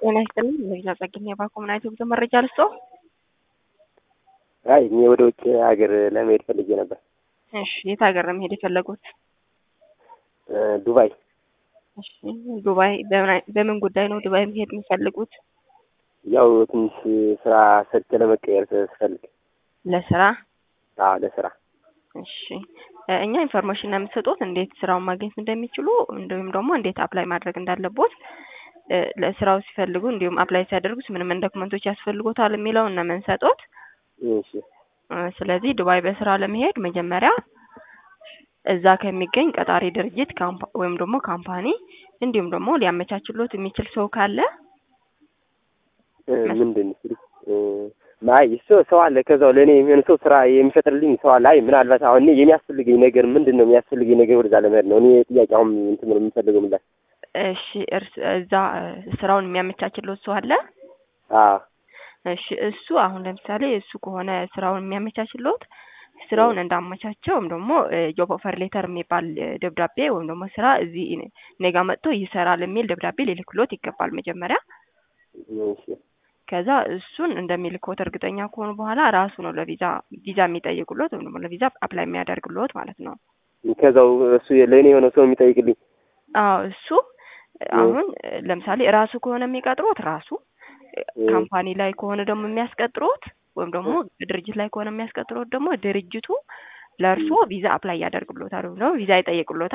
ጤና ይስጥልኝ። ለሌላ ጸግኝ የባንክ ምናይት ብዙ መረጃ ልስጦ። አይ እኔ ወደ ውጭ ሀገር ለመሄድ ፈልጌ ነበር። እሺ የት ሀገር ነው መሄድ የፈለጉት? ዱባይ። እሺ ዱባይ በምን ጉዳይ ነው ዱባይ መሄድ የሚፈልጉት? ያው ትንሽ ስራ ሰርቼ ለመቀየር ስፈልግ። ለስራ? አዎ ለስራ። እሺ እኛ ኢንፎርሜሽን ነው የምትሰጡት እንዴት ስራውን ማግኘት እንደሚችሉ እንዲሁም ደግሞ እንዴት አፕላይ ማድረግ እንዳለቦት ለስራው ሲፈልጉ እንዲሁም አፕላይ ሲያደርጉት ምን ምን ዶክመንቶች ያስፈልጎታል የሚለውን ነው የምንሰጡት። እሺ ስለዚህ ዱባይ በስራ ለመሄድ መጀመሪያ እዛ ከሚገኝ ቀጣሪ ድርጅት ወይም ደግሞ ካምፓኒ እንዲሁም ደግሞ ሊያመቻችሎት የሚችል ሰው ካለ ምንድን አይ እሱ ሰው አለ ከዛው ለእኔ የሚሆን ሰው ስራ የሚፈጥርልኝ ሰው አለ። አይ ምናልባት አሁን እኔ የሚያስፈልገኝ ነገር ምንድን ነው የሚያስፈልገኝ ነገር ወደዛ ለመሄድ ነው እኔ ጥያቄ አሁን እንትን ነው የምፈልገው ምላሽ። እሺ እርስ እዛ ስራውን የሚያመቻችሎት ሰው አለ? አዎ እሺ እሱ አሁን ለምሳሌ እሱ ከሆነ ስራውን የሚያመቻችሎት ስራውን እንዳመቻቸው ወይም ደግሞ ጆብ ኦፈር ሌተር የሚባል ደብዳቤ ወይም ደግሞ ስራ እዚህ ኔጋ መጥቶ ይሰራል የሚል ደብዳቤ ሊልክሎት ይገባል መጀመሪያ። እሺ ከዛ እሱን እንደሚልኮት እርግጠኛ ከሆኑ በኋላ ራሱ ነው ለቪዛ ቪዛ የሚጠይቁሎት ወይም ደግሞ ለቪዛ አፕላይ የሚያደርግሎት ማለት ነው። ከዛው እሱ ለእኔ የሆነ ሰው የሚጠይቅልኝ አዎ እሱ አሁን ለምሳሌ ራሱ ከሆነ የሚቀጥሮት ራሱ ካምፓኒ ላይ ከሆነ ደግሞ የሚያስቀጥሩት ወይም ደግሞ ድርጅት ላይ ከሆነ የሚያስቀጥሩት ደግሞ ድርጅቱ ለእርሶ ቪዛ አፕላይ ያደርግሎታል ወይም ደግሞ ቪዛ ይጠይቅሎታል